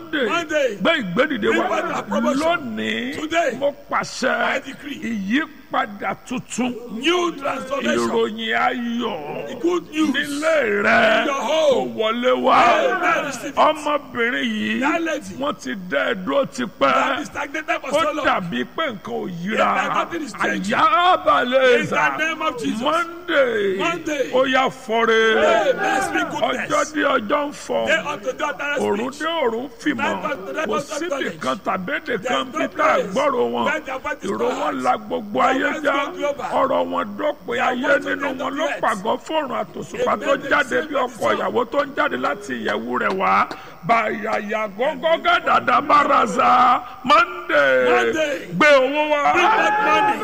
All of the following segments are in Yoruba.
monday Monday. gbé ìgbédìde Bring wa back our promotion. lónìí Today. mo pàṣẹ I decree. ìyípadà tuntun New transformation. ìròyìn ayọ̀ Good news. nílé rẹ In your kò home. wọlé wá Amen. Receive it. ọmọbìnrin yìí That lady. wọ́n ti dá ẹ dúró That tipẹ́ is stagnated for ó so long. dàbí pé nǹkan ò yíra Yeah, nothing is changing. àyà balẹ̀ In ẹ̀sà the name of Jesus. monday Monday. ó yà fọ́re Amen. Speak goodness. ọjọ́ dé ọjọ́ ń fọ́ They ought to do that òrùn speech. dé òrùn fìmọ̀ That was- that kò was síbì knowledge. kan tàbédè kan no bí tá a place gbọ́rọ̀ wọn where their voice is ìró not wọn heard. la gbogbo Their ayé voice já go global. ọ̀rọ̀ wọn dópin Their ayé voice nínú will wọn end ló the earth. pàgọ́ fọ́ọ̀rùn àtòṣùpá Amen. tó They jáde say bí that ọkọ̀ is ìyàwó tó ń jáde láti ìyẹ̀wù rẹ̀ wá bàyàyà gọ́gọ́ gàdàdà bàràzà monday Monday. gbé owó wá Bring back money.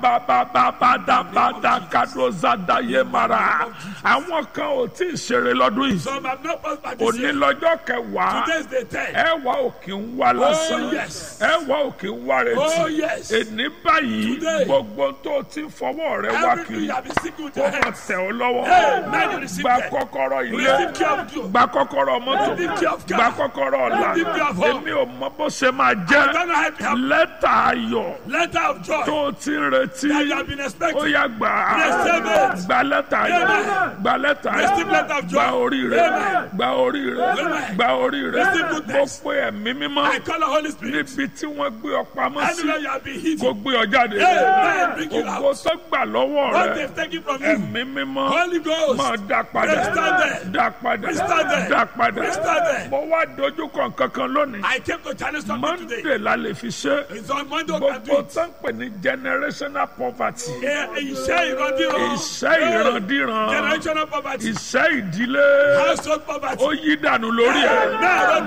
bàbàbàbàdàbàdà kàdózàdàyé mara àwọn kan ò tí ì ṣeré lọ́dún yìí Some have not prospered this òní year. lọ́jọ́ kẹwàá Today's the ten. ẹ wá òkè ń wá lásán yes. ẹ wá òkè ń wá Oh, retí yes. èní báyìí Today. gbogbo tó ti ń fọwọ́ rẹ wá Everything kiri you have been seeking with kó your wọn hands. tẹ̀ ọ́ lọ́wọ́ Amen. You receive gba them. kọ́kọ́rọ́ ilé Receive care of you. gba kọ́kọ́rọ́ mọ́tò Receive care of car. gba kọ́kọ́rọ́ ọ̀la Receive care of home. èmi ò mọ bó ṣe máa jẹ́ Don't know how to help. lẹ́tà ayọ̀ Letter of joy tó o ti ń retí that you have been ó expecting. yá gbà á Receive it. gba lẹ́tà ayọ̀ Amen. gba lẹ́tà Receive ayọ̀ letter of joy. gba orí rẹ Amen. gba orí rẹ Amen. gba orí rẹ Receive mo goodness. pe ẹ̀mí mímọ́ I call the Holy Spirit. níbi tí wọ́n gbé ọ pamọ́ sí Anywhere you have been kó hidden. gbé ọ jáde Amen. Bring you ògo out. tó gbà lọ́wọ́ What rẹ they've taken from you. ẹ̀mí mímọ́ Holy Ghost. máa dá padà Restore them. dá padà Restore them. dá padà Restore them. mo wá dojú kan kankan lónìí I came to challenge something today. monday la lè fi ṣe It's on Monday we can do gbogbo it. tó ń pè ní generational poverty Eh, Iṣẹ́ ìrandíran. ìṣẹ́ ìrandíran Generational poverty. ìṣẹ́ ìdílé Household poverty. ó yí dànù lórí ẹ̀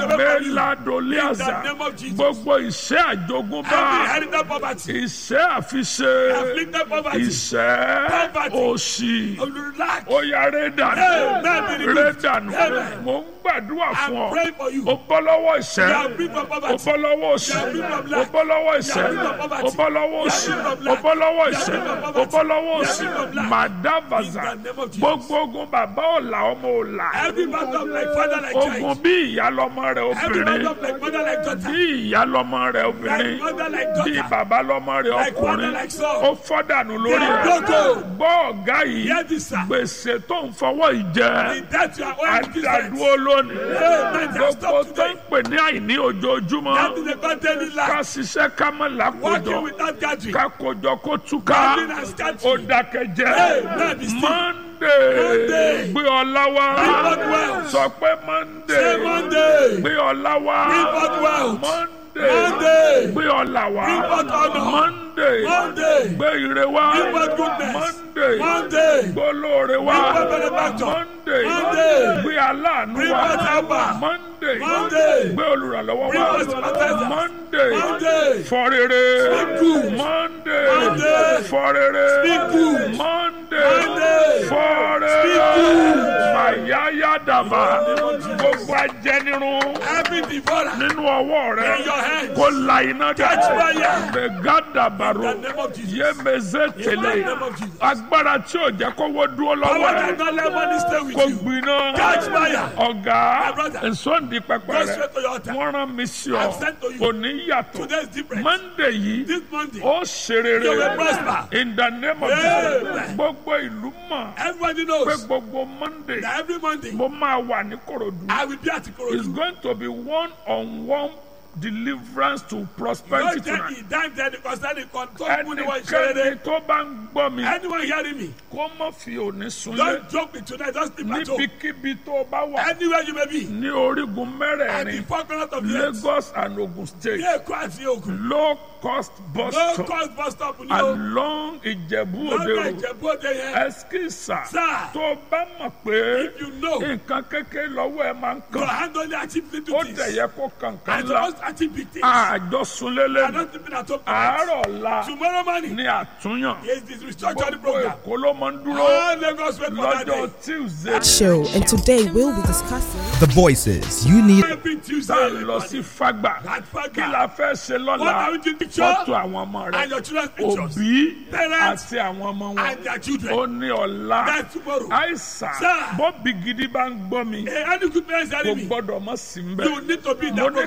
mẹ́ladoliaza In the name of Jesus. gbogbo ìṣẹ́ àjogúnbá Every inherited poverty. ìṣẹ́ àfiṣe Afflicted poverty. ìṣẹ́ Poverty. òṣì Relax. ó yá ré dànù Amen. ré dànù Amen. mò ń gbàdúrà fún I'm ọ praying for you. ó bọ́ lọ́wọ́ ìṣẹ́ You are free from ó poverty. bọ́ lọ́wọ́ òṣì You are free from ó lack. bọ́ lọ́wọ́ ìṣẹ́ You are free from poverty. ó bọ́ lọ́wọ́ You are òṣì free from ó lack. bọ́ lọ́wọ́ You are ìṣẹ́ free from ó poverty. bọ́ lọ́wọ́ You are òṣì free from lack. màdàbàzà In the name of Jesus. gbogbo ogun bàbá ọ̀la ọmọ ọ̀la Every battle of like father like ogun child. bí ìyá lọ́mọ rẹ̀ Every obìnrin battle of like mother like daughter. bí ìyá lọ́mọ rẹ̀ obìnrin Like mother like bí daughter. bàbá lọ́mọ rẹ̀ Like ọkùnrin father like son. ó fọ́dànù lórí They are rẹ̀ broken. gbọ́ ọ̀gá yìí Hear this, sir. gbèsè tó ń fọwọ́ ìjẹ In that you are owing to this àdàdúró lónìí Amen. Just gbogbo stop tó ń today. pè ní àìní ojoojúmọ́ That is a content ká lack. ṣiṣẹ́ ká mọ̀ lákòjọ Working without gathering. ká kojọ kó túká Gathering and ó scattering. dákẹ́jẹ́ Amen. Be still. monday Monday. gbé ọlá wá Bring forth wealth. sọ pé monday Say Monday. gbé ọlá wá Bring forth wealth. monday Monday. gbé ọlá wá Bring forth honor. monday Monday. gbé ire wá Bring forth goodness. monday Monday. gbé olóore wá Bring forth benefactor. monday Monday. gbé aláàánú Bring wá forth helper. monday Monday. gbé olùrànlọ́wọ́ Bring wá forth sympathizers. monday Monday. fọrere Speak good. monday Monday. fọrere Speak good. monday Monday. fọrere Speak good. mayaya daba gbogbo ajẹnirun Every devourer. nínú ọwọ́ rẹ In your hands. kó la iná Catch dà fire. mẹgàdà bàrò In the name of Jesus. yémezé tẹlẹ In the name of Jesus. agbára tí ò jẹ́ kówó dúró lọ́wọ́ Power rẹ that not let money stay with kó you. gbiná Catch fire. ọ̀gá My brother. nsọ́ndì pẹpẹ Go rẹ straight to your altar. wọ́n rán mi sí ọ I'm sent to you. òní yàtọ̀ Today is different. monday yìí This Monday. ó ṣe rere You will prosper. in the name of Amen. Jesus gbogbo ìlú mọ̀ Everybody pé knows gbogbo monday that every Monday mo máa wà ní korodu I will be at it's Ikorodu. going to be one on one deliverance to Yóò prosperity jẹ́ tonight ìdáǹdè concerning kan tó kú ní wọ́n ṣe ẹnikẹ́ni rere. tó bá ń gbọ́ mi Anyone hearing me? kó má fi òní sunlé Don't joke with tonight. Just sleep at home. níbikíbi tó bá wà Anywhere you may be. ní orígun At the mẹ́rẹ̀ẹ̀rin four corners of the earth. Lagos and Ogun State Ní Èkó àti Ògùn. low cost bus No stop cost bus stop ni o. along Ìjẹ̀bú Òde Lọ́dọ̀ road Ìjẹ̀bú Òde yẹn. ẹskísà Sir. tó bá mọ̀ pé If you know nǹkan kékeré lọ́wọ́ ẹ máa ń your kàn hand only achieve little ó things. dẹ̀ yẹ kó kankan I la just achieve big things. àjọ sunlélẹ̀ I don't sleep at home tonight. àárọ̀ la Tomorrow morning ní àtúnyàn is the restructuring gbogbo program. Èkó ló máa ń dúró All Lagos wait for that lọ́jọ́ day. Tuesday show, and today we'll be discussing. The voices you need. Every tá Tuesday. a lọ sí Fágbà At Fagba. kí la fẹ́ ṣe What lọ́la are we doing picture? fọ́tò àwọn ọmọ rẹ And your children's pictures. òbí Parents àti àwọn ọmọ wọn and their children. ó ní ọ̀la That's tomorrow. àìsàn Sir. bọ́bí gidi bá ń gbọ́ mi Eh, Any good parents kò hearing me? gbọ́dọ̀ mọ́ sí ń bẹ̀ You need to be in mo that ní